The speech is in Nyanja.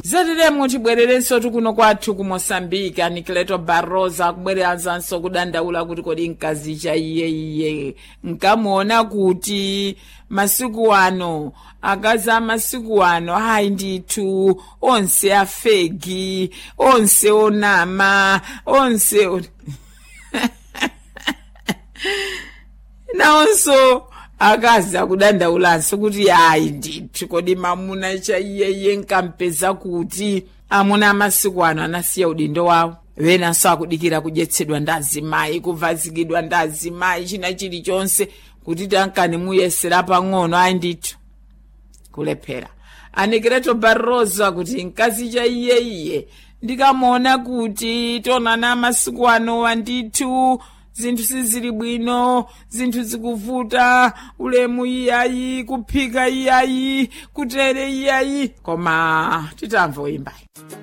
zatiremo tibwererenso tikuno kwathu ku moçambique anikileto barroso akubwereranso kudandaula kuti kodi mkazi cha iyeiye nkamuona kuti masiku ano akazi amasiku ano hayi ndithu onse afegi onse onama onse on... nawonso akazi akudandaulanso kuti hayi ndithu kodi mamuna cha iyeye nkampeza kuti amuna amasiku ano anasiya udindo wawo wenanso akudikira kudyetsedwa ndi azimayi kuvazikidwa ndi azimayi china chilichonse kuti tankani muyesera pang'ono ayi ndithu kulephera anikireto barroso akuti mkazi cha iyeiye ndikamuona kuti tonana masiku anowa ndithu zinthu sizili bwino zinthu zikuvuta ulemu iyayi kuphika iyayi kutere iyayi koma titamva uyimbayi